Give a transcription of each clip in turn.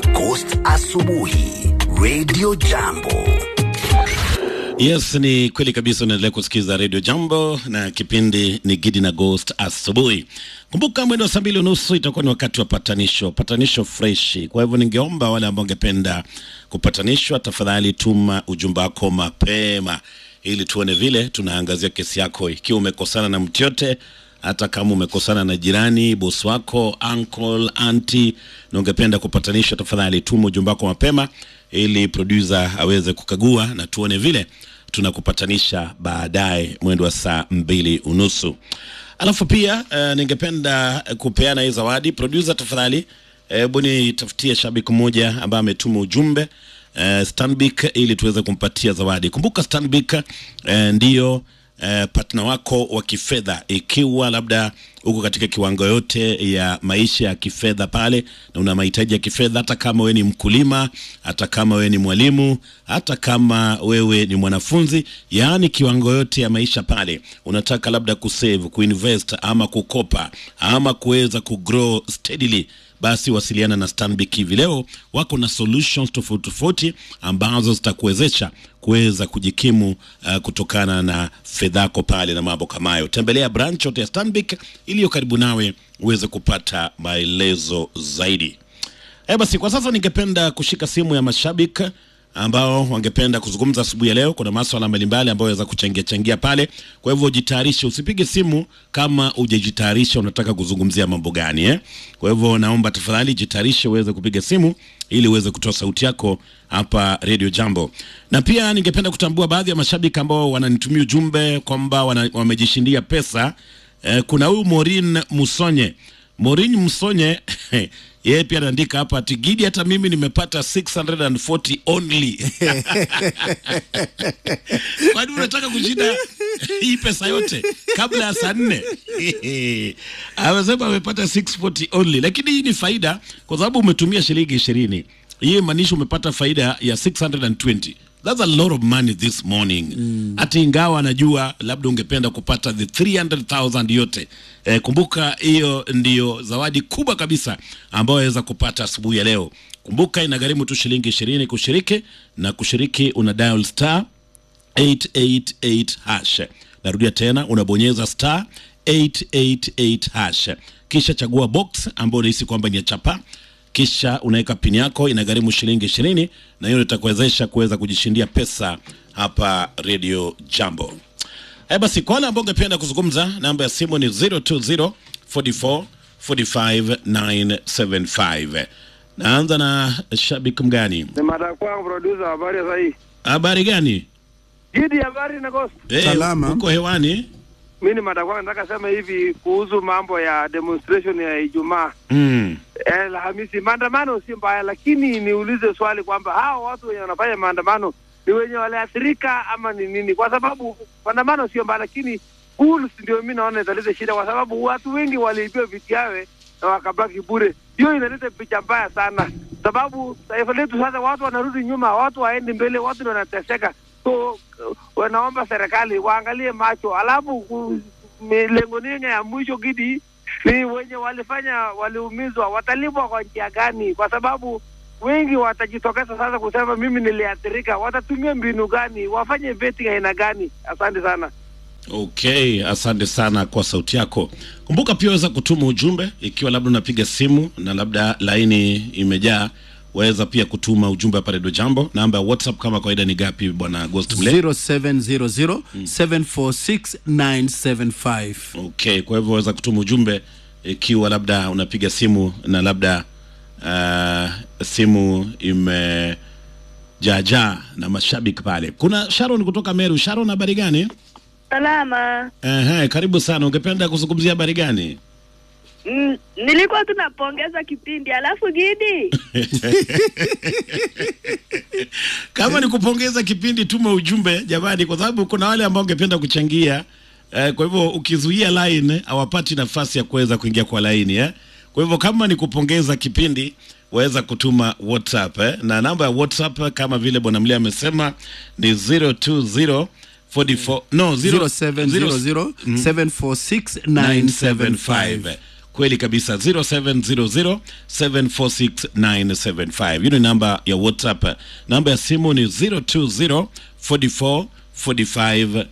Ghost Asubuhi Radio Jambo. Yes, ni kweli kabisa. Unaendelea kusikiza Radio Jambo na kipindi ni Gidi na Ghost asubuhi. Kumbuka mwendo wa saa mbili unusu itakuwa ni wakati wa patanisho, patanisho freshi. Kwa hivyo ningeomba wale ambao ungependa kupatanishwa, tafadhali tuma ujumbe wako mapema ili tuone vile tunaangazia kesi yako. Ikiwa umekosana na mtu yote, hata kama umekosana na jirani, bosi wako, uncle, auntie na ungependa kupatanishwa, tafadhali tuma ujumbe wako mapema ili producer aweze kukagua na tuone vile tunakupatanisha baadaye mwendo wa saa mbili unusu. Alafu pia uh, ningependa kupeana hii zawadi. Producer tafadhali, hebu nitafutie shabiki mmoja ambaye ametuma ujumbe uh, Stanbic ili tuweze kumpatia zawadi. Kumbuka Stanbic uh, ndiyo Uh, partner wako wa kifedha ikiwa labda uko katika kiwango yote ya maisha ya kifedha pale na una mahitaji ya kifedha, hata kama wewe ni mkulima, hata kama wewe ni mwalimu, hata kama wewe ni mwanafunzi, yaani kiwango yote ya maisha pale, unataka labda kusave, kuinvest ama kukopa ama kuweza kugrow steadily basi wasiliana na Stanbic hivi leo. Wako na solutions tofauti tofauti ambazo zitakuwezesha kuweza kujikimu uh, kutokana na fedha yako pale na mambo kama hayo. Tembelea branch yote ya Stanbic iliyo karibu nawe uweze kupata maelezo zaidi. Eh, basi kwa sasa ningependa kushika simu ya mashabiki ambao wangependa kuzungumza asubuhi ya leo. Kuna maswala mbalimbali ambayo yaweza kuchangia changia pale, kwa hivyo jitayarishe, usipige simu kama hujajitayarisha unataka kuzungumzia mambo gani eh? Kwa hivyo naomba tafadhali jitayarishe uweze kupiga simu ili uweze kutoa sauti yako hapa Radio Jambo. Na pia ningependa kutambua baadhi ya mashabiki ambao wananitumia ujumbe kwamba wana, wamejishindia pesa eh, kuna huyu Morin Musonye Morin Musonye yeye pia anaandika hapa ati Gidi, hata mimi nimepata 640 only. Kwani unataka kushinda hii pesa yote kabla ya saa nne? Amesema amepata 640 only, lakini hii ni faida kwa sababu umetumia shilingi ishirini. Hii maanisha umepata faida ya 620. That's a lot of money this morning. Hata ingawa anajua labda ungependa kupata the 300,000 yote. Eh, kumbuka hiyo ndiyo zawadi kubwa kabisa ambayo waweza kupata asubuhi ya leo. Kumbuka inagharimu tu shilingi ishirini kushiriki, na kushiriki una dial star 888 hash. Narudia tena, unabonyeza star 888 hash, kisha chagua box ambayo unahisi kwamba ni ya chapa kisha unaweka pini yako, inagharimu shilingi ishirini, na hiyo itakuwezesha kuweza kujishindia pesa hapa Radio Jambo. Haya basi, kwa wale ambao ungependa kuzungumza, namba ya simu ni 020 44 45 975. Naanza na shabiki mgani? Ni mada kwangu producer, habari ya sahi. Habari gani? Gidi, habari na Ghost. Eh, Salama. uko hewani? Mimi ni mada kwangu, nataka sema hivi kuhusu mambo ya demonstration ya Ijumaa Mm. eh, Alhamisi. Maandamano si mbaya, lakini niulize swali kwamba hao watu wenye wanafanya maandamano ni wenye waliathirika ama ni nini? Kwa sababu maandamano sio mbaya, lakini schools ndio mimi naona italeta shida, kwa sababu watu wengi waliibiwa viti yawe na wakabaki bure. Hiyo inaleta picha mbaya sana, sababu taifa letu sasa watu wanarudi nyuma, watu waendi mbele, watu ndio wanateseka. So uh, wanaomba serikali waangalie macho, alafu ku- mi- lengo nini ya mwisho Gidi ni wenye walifanya waliumizwa watalipwa kwa njia gani? Kwa sababu wengi watajitokeza sasa kusema mimi niliathirika. Watatumia mbinu gani? Wafanye vetting aina gani? Asante sana. Okay, asante sana kwa sauti yako. Kumbuka pia waweza kutuma ujumbe ikiwa labda unapiga simu na labda laini imejaa, waweza pia kutuma ujumbe hapa Radio Jambo. Namba ya WhatsApp kama kawaida ni gapi bwana Ghost Mle? 0700 746 975 Okay, kwa hivyo waweza kutuma ujumbe ikiwa labda unapiga simu na labda uh, simu imejaajaa na mashabiki pale. Kuna Sharon kutoka Meru. Sharon, habari gani? Salama. Ehe, karibu sana. Ungependa kuzungumzia habari gani? Mm, nilikuwa tunapongeza kipindi alafu Gidi Kama ni kupongeza kipindi, tuma ujumbe jamani, kwa sababu kuna wale ambao ungependa kuchangia eh, kwa hivyo ukizuia line hawapati nafasi ya kuweza kuingia kwa laini eh. Kwa hivyo kama ni kupongeza kipindi waweza kutuma WhatsApp eh, na namba ya WhatsApp kama vile bwana Mlia amesema ni 020 44 no 0 0700 746 975 975 kweli kabisa 0700746975 hiyo ni namba ya whatsapp namba ya simu ni 020 44 45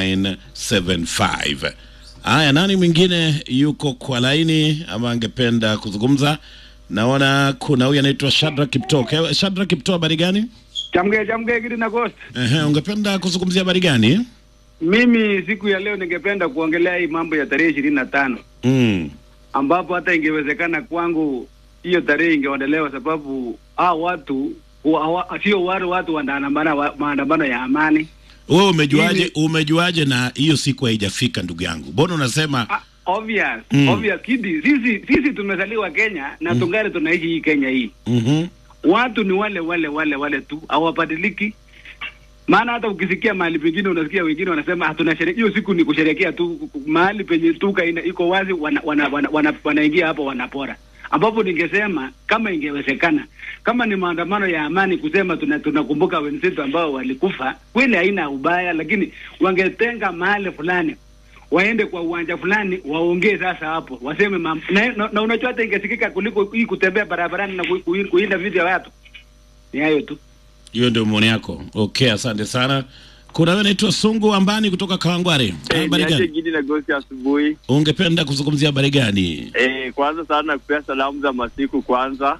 975 haya nani mwingine yuko kwa laini ama angependa kuzungumza naona kuna huyu anaitwa shadra kipto Ke- shadra kipto habari gani Chamge chamge Gidi na Ghost. Ehe, ungependa kuzungumzia habari gani Mimi siku ya leo ningependa kuongelea hii mambo ya tarehe ishirini na tano mm. ambapo hata ingewezekana kwangu hiyo tarehe ingeondolewa, sababu hao watu wa- hawa- sio wale watu wanaandamana wa- maandamano ya amani. wewe umejuaje Mimi- umejuaje na hiyo siku haijafika ndugu yangu mbona unasema Ah, obvious Mm. obvious Kidi, sisi sisi tumezaliwa Kenya na tungali tunaishi hii Kenya hii. mhm Watu ni wale wale wale wale tu, hawabadiliki. Maana hata ukisikia mahali pengine unasikia wengine wanasema hatuna sherehe. Hiyo siku ni kusherekea tu, mahali penye tuka ina, iko wazi, wanaingia wana, wana, wana, wanaingia hapo wanapora, ambapo ningesema kama ingewezekana, kama ni maandamano ya amani, kusema tuna- tunakumbuka wenzetu ambao walikufa, kweli haina ubaya, lakini wangetenga mahali fulani waende kwa uwanja fulani waongee sasa hapo waseme mam, na, na, na unajua hata ingesikika kuliko hii kutembea barabarani na ku, ku, kuinda vitu ya watu. Ni hayo tu. hiyo ndio maoni yako okay asante sana kuna wewe naitwa sungu ambani kutoka kawangware habari niache gani Gidi na Gosi asubuhi. ungependa kuzungumzia habari gani Eh, kwanza sana nakupea salamu za masiku kwanza.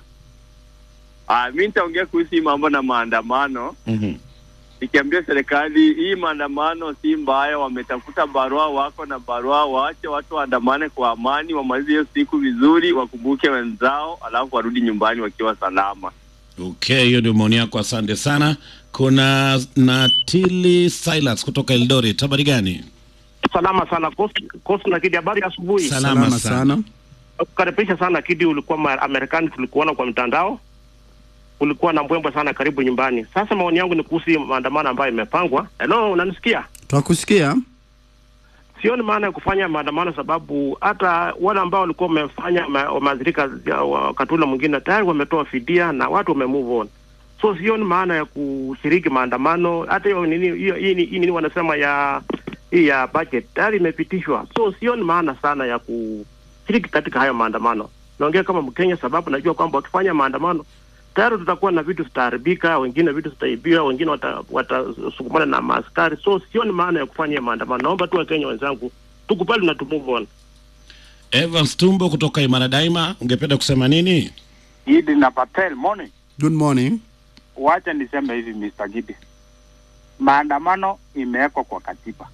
Ah, mi nitaongea kuhusu hii mambo na maandamano, mhm nikiambia serikali hii maandamano si mbaya, wametafuta barua, wako na barua, waache watu waandamane kwa amani, wamalize hiyo siku vizuri, wakumbuke wenzao, alafu warudi nyumbani wakiwa salama. okay hiyo ndio maoni yako asante sana kuna natili silas kutoka eldoret habari gani Salama sana Coast, Coast na Kidi, habari ya asubuhi. salama, salama sana, sana Kukaribisha sana Kidi, ulikuwa ma- Marekani, tulikuona kwa mtandao, ulikuwa na mbwembwe sana, karibu nyumbani. Sasa maoni yangu ni kuhusu hii maandamano ambayo imepangwa. Hello, unanisikia? twakusikia Sioni maana ya kufanya maandamano, sababu hata wale ambao walikuwa wamefanya ma- wameathirika ya- wakati ule mwingine tayari wametoa fidia na watu wame move on, so sioni maana ya kushiriki maandamano. Hata hiyo nini hiyo hii ni- hii nini wanasema ya hii ya budget tayari imepitishwa, so sioni maana sana ya kushiriki katika hayo maandamano. Naongea kama Mkenya sababu najua kwamba wakifanya maandamano tayari tutakuwa na vitu zitaharibika, wengine vitu zitaibiwa, wengine wata- watasukumana na maaskari. So sioni maana ya kufanya maandamano. Naomba tu Wakenya wenzangu tukubali na tu move on. evans tumbo kutoka imara daima ungependa kusema nini Gidi na Patel, morning. good morning Wacha niseme hivi Mr. Gidi, maandamano imewekwa kwa katiba.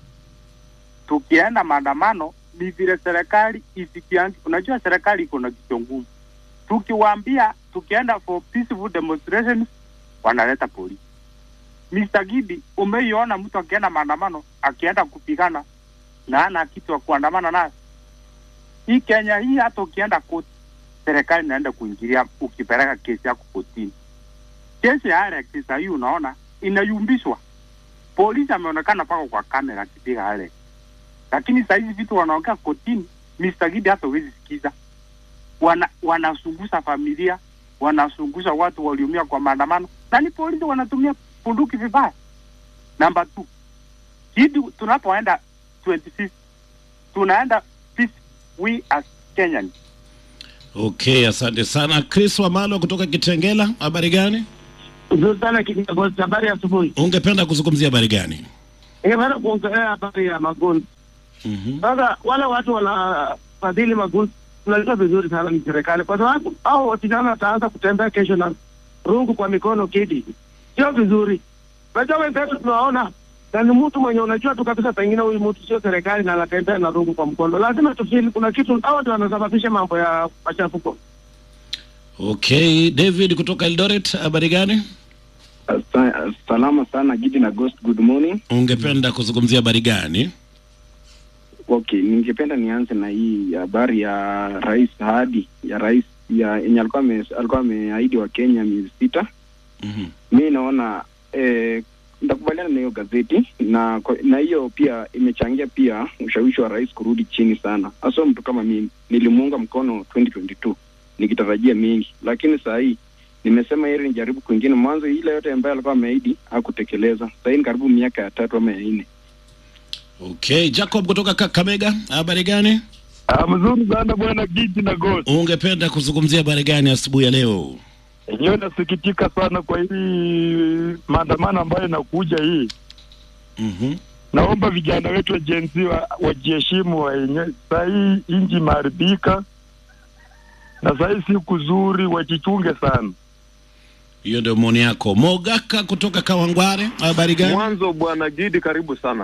Tukienda maandamano ni vile serikali isikiangi. Unajua serikali iko na kichunguzi. Tukiwaambia tukienda for peaceful demonstrations, wanaleta polisi. Mr. Gidi, umeiona mtu akienda maandamano akienda kupigana na ana kitu ya kuandamana nayo? Hii Kenya hii, hata ukienda koti, serikali inaenda kuingilia ukipeleka kesi yako kotini kesi ya Alex sasa hii unaona inayumbishwa. Polisi ameonekana pako kwa kamera akipiga Alex, lakini saa hizi vitu wanaongea kotini, Mr. Gidi hata huwezi sikiza. Wana wanazungusha familia, wanazungusha watu waliumia kwa maandamano, na ni polisi wanatumia bunduki vibaya. Namba two, Gidi, tunapoenda 25 tunaenda peace, we as Kenyans okay asante sana chris wamalo kutoka kitengela habari gani Nzuri sana Kigosi, habari ya asubuhi. ungependa kuzungumzia habari gani Ningependa kuongelea habari ya magundi. mhm Sasa wale watu wanafadhili magundi, tunajua vizuri sana ni serikali, kwa sababu hao wasichana wataanza kutembea kesho na rungu kwa mikono Kidi, sio vizuri. Unajua wenzetu tunawaona na ni mtu mwenye unajua tu kabisa, pengine huyu mtu sio serikali na anatembea na rungu kwa mkono. Lazima tufili kuna kitu, hao ndio wanasababisha mambo ya machafuko. okay david kutoka eldoret habari gani Sa- salama sana Gidi na Ghost, good morning. ungependa kuzungumzia habari gani Okay, ningependa nianze na hii habari ya rais ahadi ya rais ya yenye alikuwa ame- alikuwa ameahidi wa Kenya miezi sita. mhm Mi naona eh, nitakubaliana na hiyo gazeti na kwa- na hiyo pia imechangia pia ushawishi wa rais kurudi chini sana, hasa mtu kama mimi nilimuunga mkono 2022 nikitarajia mengi, lakini saa hii nimesema heri nijaribu kwingine. Mwanzo ile yote ambayo alikuwa ameahidi hakutekeleza. Saa hii ni karibu miaka ya tatu ama ya nne. okay jacob kutoka kakamega habari gani Ah, mzuri sana bwana Giti na Ghost. Ungependa kuzungumzia habari gani asubuhi ya leo? Yenyewe nasikitika sana kwa hii maandamano ambayo inakuja hii. Mhm. Naomba vijana wetu wa Gen Z wa- wajiheshimu wenyewe. Saa hii inji imeharibika na saa hii si kuzuri, wajichunge sana. Hiyo ndio maoni yako. Mogaka kutoka Kawangware, habari gani? Mwanzo bwana Gidi, karibu sana.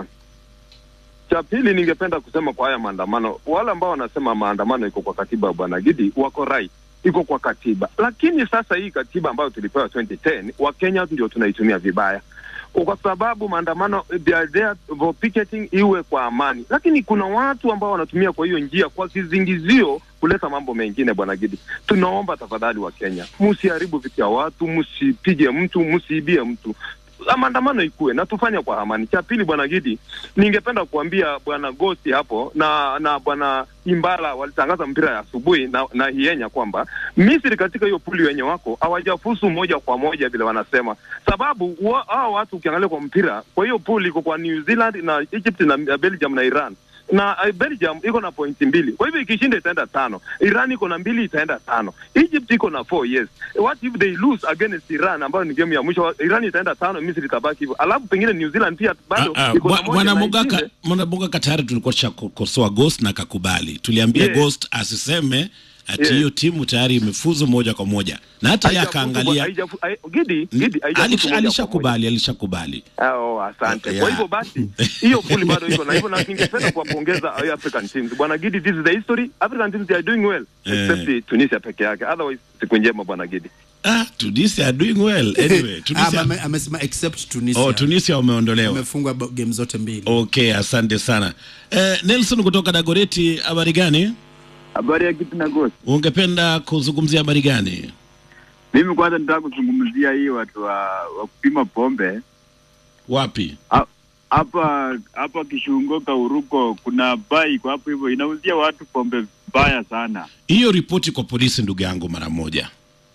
Cha pili, ningependa kusema kwa haya maandamano, wale ambao wanasema maandamano iko kwa katiba, bwana Gidi, wako right, iko kwa katiba, lakini sasa hii katiba ambayo tulipewa 2010 Wakenya ndio tunaitumia vibaya kwa sababu maandamano they are there for picketing iwe kwa amani, lakini kuna watu ambao wanatumia kwa hiyo njia kwa kizingizio kuleta mambo mengine. Bwana Gidi, tunaomba tafadhali wa Kenya, msiharibu vitu ya watu, msipige mtu, msiibie mtu Ah, maandamano ikuwe na tufanye kwa amani. Cha pili, bwana Gidi, ningependa kuambia bwana Gosi hapo na na bwana Imbala walitangaza mpira ya asubuhi na, na Hienya kwamba Misri katika hiyo puli wenye wako hawajafusu moja kwa moja vile wanasema, sababu wa- hao watu ukiangalia kwa mpira kwa hiyo puli iko kwa New Zealand na Egypt na na Belgium na Iran na uh, Belgium iko na pointi mbili, kwa hivyo ikishinda itaenda tano. Iran iko na mbili itaenda tano. Egypt iko na four yes. What if they lose against Iran ambayo ni game ya mwisho? Iran itaenda tano, Misri itabaki hivyo, alafu pengine New Zealand pia bado Ah, iko na bwa- moja Bwana na Mogaka, ingine. Bwana Mogaka tayari tulikuwa tushakosoa Ghost na akakubali. Tuliambia Yeah. Ghost asiseme ati Yeah. hiyo timu tayari imefuzu moja kwa moja, na hata yeye Haijafuzu bwana, akaangalia haijafu- hai- Gidi, Gidi, haijafuzu Alisha- moja kwa alishakubali, alishakubali. Ah, Oh, asante. Yeah. Kwa hivyo basi hiyo puli bado iko na hivyo, na ningependa kuwapongeza hao African teams. Bwana Gidi, this is the history. African teams they are doing well Eh. except Tunisia peke yake. Otherwise siku njema bwana Gidi. Ah, Tunisia are doing well. Anyway, Ah, Tunisia ame- amesema except Tunisia. Oh, Tunisia wameondolewa. Wamefungwa ba- game zote mbili. Okay, asante sana. Eh, Nelson kutoka Dagoreti, habari gani? Habari ya kitu na Ghost. Ungependa kuzungumzia habari gani? Mimi kwanza nitaka kuzungumzia hii watu wa, wa kupima pombe Wapi? Ha- hapa hapa Kishungo Kauruko, kuna bai iko hapo hivyo inauzia watu pombe mbaya sana. Hiyo ripoti kwa polisi, ndugu yangu, mara moja.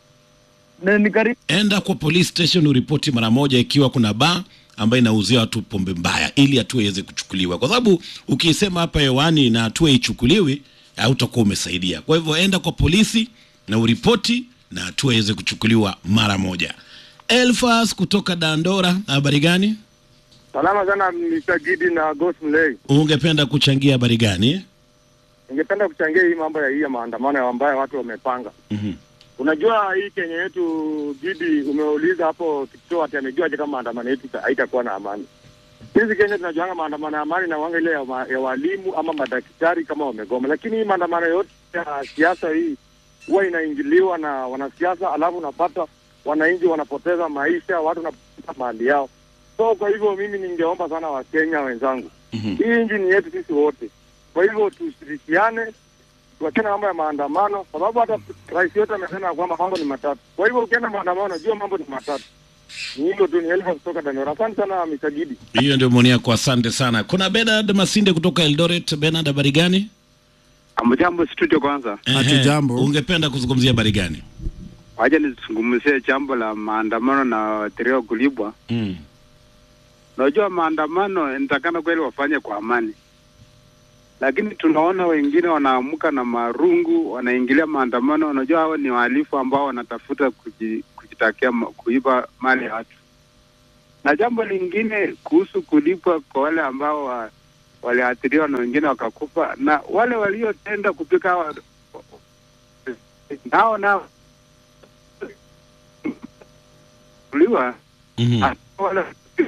Na ni karibu Enda kwa police station uripoti mara moja ikiwa kuna baa ambayo inauzia watu pombe mbaya, ili hatua iweze kuchukuliwa, kwa sababu ukisema hapa hewani na hatua ichukuliwi, hautakuwa umesaidia. Kwa hivyo enda kwa polisi na uripoti na hatua iweze kuchukuliwa mara moja. Elfas kutoka Dandora, habari gani? Salama sana Mr. Gidi na Ghost Mlei. Ungependa kuchangia habari gani? Ningependa kuchangia hii mambo ya hii ya maandamano ambayo watu wamepanga. Mhm. Unajua hii Kenya yetu Gidi, umeuliza hapo Kipchoo ati amejuaje kama maandamano yetu ita- haitakuwa na amani. Sisi Kenya tunajuanga maandamano ya amani na wanga ile ya, ma, ya walimu ama madaktari kama wamegoma, lakini hii maandamano yote ya siasa hii huwa inaingiliwa na wanasiasa, alafu unapata wananchi wanapoteza maisha, watu wanapoteza mali yao. So kwa hivyo mimi ningeomba sana Wakenya wenzangu, hii nchi ni yetu sisi wote, kwa hivyo tushirikiane, tuachane mambo ya maandamano, sababu hata rais yote amesema kwamba mambo ni matatu. Kwa hivyo ukienda maandamano, jua mambo ni matatu. Ni hilo tu, ni Elfa kutoka Dandora. Asante sana Mr. Gidi. Hiyo ndio maoni yako, asante sana. Kuna Bernard Masinde kutoka Eldoret. Bernard, habari gani? Amjambo studio kwanza. Ehe, Ungependa kuzungumzia habari gani? Wacha nizungumzie jambo la maandamano na waathiriwa kulibwa. Mm. Unajua maandamano inatakana kweli wafanye kwa amani, lakini tunaona wengine wanaamka na marungu, wanaingilia maandamano. Unajua hao ni wahalifu ambao wanatafuta kuji, kujitakia ma- kuiba mali ya watu. Na jambo lingine kuhusu kulipwa kwa wale ambao wa, waliathiriwa na wengine wakakufa, na wale waliotenda kupika hawa nao nao kuliwa Mhm. wale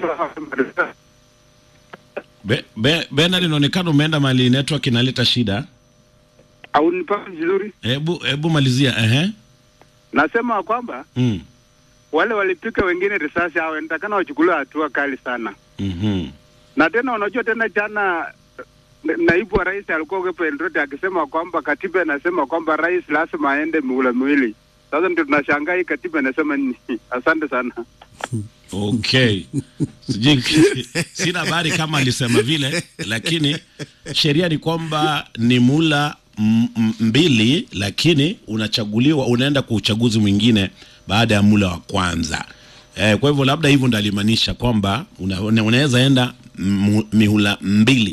Be, be, Bernard, inaonekana umeenda mali network inaleta shida. haunipati vizuri. Hebu hebu malizia. Ehe. Nasema kwamba Mm. wale walipika wengine risasi hao inatakana wachukuliwe hatua kali sana. Mhm. Na tena unajua tena jana na- naibu wa rais alikuwa hapo Eldoret akisema kwamba katiba inasema kwamba rais lazima aende mihula miwili. Sasa ndio tunashangaa hii katiba inasema nini? Asante sana. Okay. Sijui sina habari kama alisema vile, lakini sheria ni kwamba ni mula m- m- mbili, lakini unachaguliwa, unaenda kwa uchaguzi mwingine baada ya mula wa kwanza. Eh, kwa hivyo labda hivyo ndo alimaanisha kwamba una, una- unaweza enda mu- mihula mbili,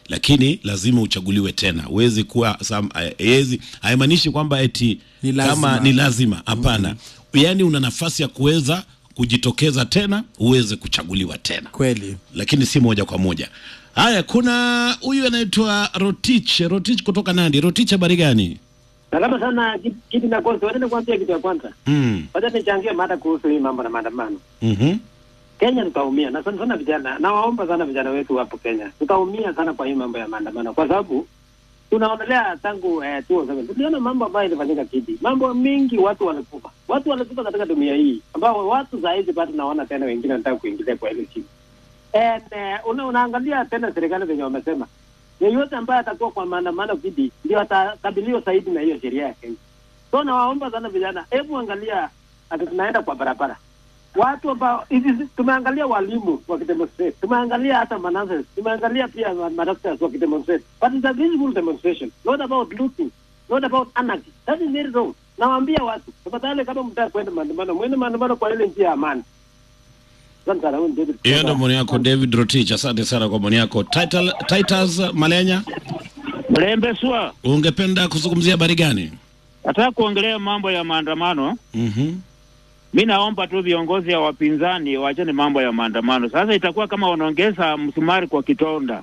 lakini lazima uchaguliwe tena huwezi kuwa sam- haiwezi haimaanishi kwamba eti Ni lazima. kama ni lazima hapana yaani una nafasi ya kuweza kujitokeza tena uweze kuchaguliwa tena kweli lakini si moja kwa moja haya kuna huyu anaitwa rotich rotich kutoka nandi rotich habari gani Salama sana kitu na kwanza, wacha nikwambia kitu ya kwanza. mm. Wacha nichangie mada kuhusu hii mambo na maandamano. mm-hmm. Kenya tutaumia na sana sana vijana, na waomba sana vijana wetu hapo Kenya, tutaumia sana kwa hii mambo ya maandamano, kwa sababu tunaonelea tangu eh, 2007 tuliona mambo ambayo ilifanyika Kidi, mambo mingi, watu walikufa, watu walikufa katika dunia hii, ambao watu saa hizi bado naona tena wengine wanataka kuingilia kwa ile chini. And, eh, una, unaangalia tena serikali venye wamesema yeyote ambaye atakuwa kwa maandamano Kidi ndio atakabiliwa zaidi na hiyo sheria ya Kenya. So nawaomba sana vijana, hebu angalia ati tunaenda kwa barabara watu ambao hivi tumeangalia walimu wakidemonstrate, tumeangalia hata manurses, tumeangalia pia ma- madoctors wakidemonstrate, but it's a peaceful demonstration, not about looting, not about anarchy. That is very wrong. Nawaambia watu tafadhali, kama mtaka kwenda maandamano, mwende maandamano kwa ile njia ya amani. Asante sana, huyu ni David hiyo ndo kutoka- maoni yako david rotich asante sana kwa maoni yako Title, titus malenya Mlembe swa, ungependa kuzungumzia habari gani nataka kuongelea mambo ya maandamano. mm-hmm. Mi naomba tu viongozi ya wapinzani waachane mambo ya maandamano. Sasa itakuwa kama wanaongeza msumari kwa kitonda.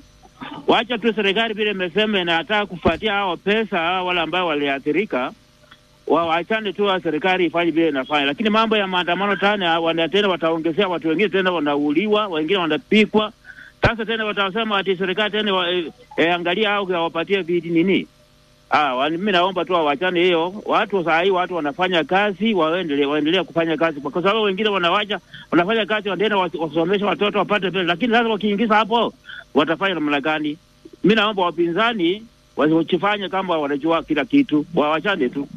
Wacha tu serikali vile imesema inataka kufuatia hao pesa hao wale ambao waliathirika, wa- waachane tu wa serikali ifanye vile inafanya, lakini mambo ya maandamano tena wana tena wataongezea watu wengine tena wanauliwa, wengine wanapikwa. Sasa tena watasema ati serikali tena wa, eh, eh, angalia au wapatie vidi nini Ah, wa- mimi naomba tu wawachane hiyo. Watu saa hii watu wanafanya kazi, waendelee waendelee kufanya kazi, kwa sababu wengine wanawacha wanafanya kazi, wanaenda wasi- wasomeshe watoto wapate pesa, lakini sasa wakiingiza hapo watafanya namna gani? Mimi naomba wapinzani wasifanye kama wanajua kila kitu, wawachane tu.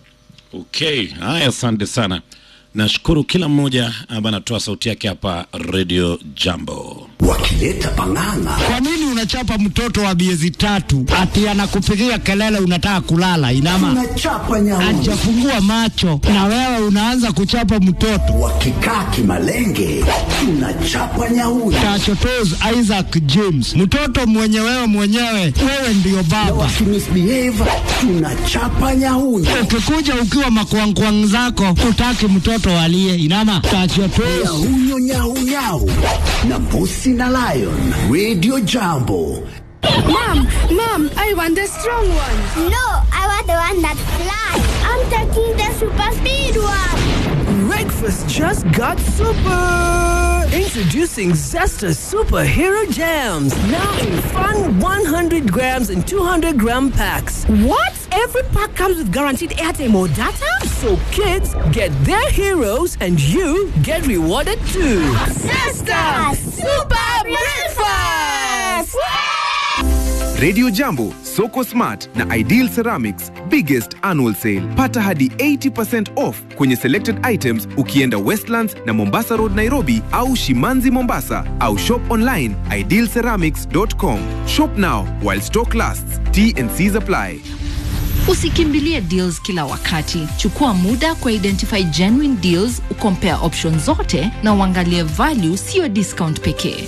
okay haya asante sana nashukuru kila mmoja ambaye anatoa sauti yake hapa radio jambo wakileta pang'ang'a Kwa nini unachapa mtoto wa miezi tatu ati anakupigia kelele unataka kulala? Inama tunachapa nyauni hajafungua macho na wewe unaanza kuchapa mtoto. wakikaa kimalenge tunachapa nyauni Tachotos Isaac James, mtoto mwenye wewe mwenyewe, wewe ndiyo baba. wakimisbehave tunachapa nyauni Ukikuja ukiwa makwangkwang zako, utaki mtoto walie. Inama tachotos nyahunyo nyaunyau na mbusi na lion radio jambo Mom, Mom, I want the strong one. No, I want the one that flies. I'm taking the super speed one. Breakfast just got super! Introducing Zesta Superhero Jams. Now in fun 100 grams and 200 gram packs. What? Every pack comes with guaranteed airtime or data? So kids get their heroes and you get rewarded too. Zesta Super Breakfast! Radio Jambo, Soko Smart na Ideal Ceramics biggest annual sale. Pata hadi 80% off kwenye selected items ukienda Westlands na Mombasa Road Nairobi au Shimanzi Mombasa au shop online idealceramics.com. Shop now while stock lasts. T and C's apply. Usikimbilie deals kila wakati. Chukua muda kwa identify genuine deals, ukompare options zote na uangalie value, sio discount pekee.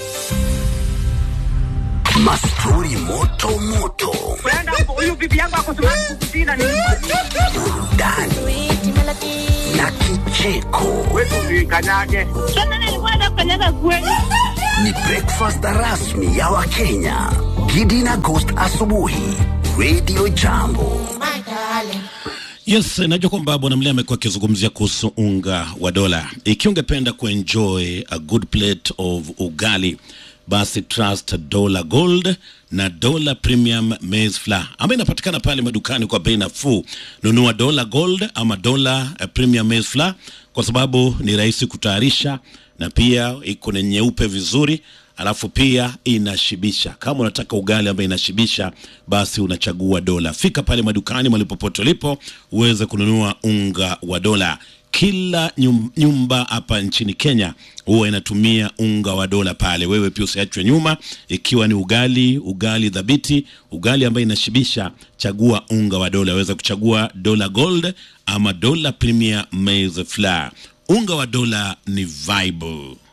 mastori moto moto huyu bibi yangu akosimama kukusina ni burudani na kicheko kanyage Sasa nilikuwa nakukanyaga kweli. ni breakfast rasmi ya wakenya gidi na ghost asubuhi radio jambo Yes, najua kwamba bwana Mlea amekuwa akizungumzia kuhusu unga wa dola. Ikiwa ungependa kuenjoy a good plate of ugali, basi trust Dola Gold na Dola Premium Maize Flour ambayo inapatikana pale madukani kwa bei nafuu. Nunua Dola Gold ama Dola eh, Premium Maize Flour kwa sababu ni rahisi kutayarisha na pia iko na nyeupe vizuri alafu pia inashibisha. Kama unataka ugali ambayo inashibisha, basi unachagua dola. Fika pale madukani mahali popote ulipo uweze kununua unga wa dola. Kila nyum- nyumba hapa nchini Kenya huwa inatumia unga wa dola pale. Wewe pia usiachwe nyuma, ikiwa ni ugali, ugali dhabiti, ugali ambayo inashibisha, chagua unga wa dola. Waweza kuchagua dola gold ama dola premier maize flour. Unga wa dola ni vibe.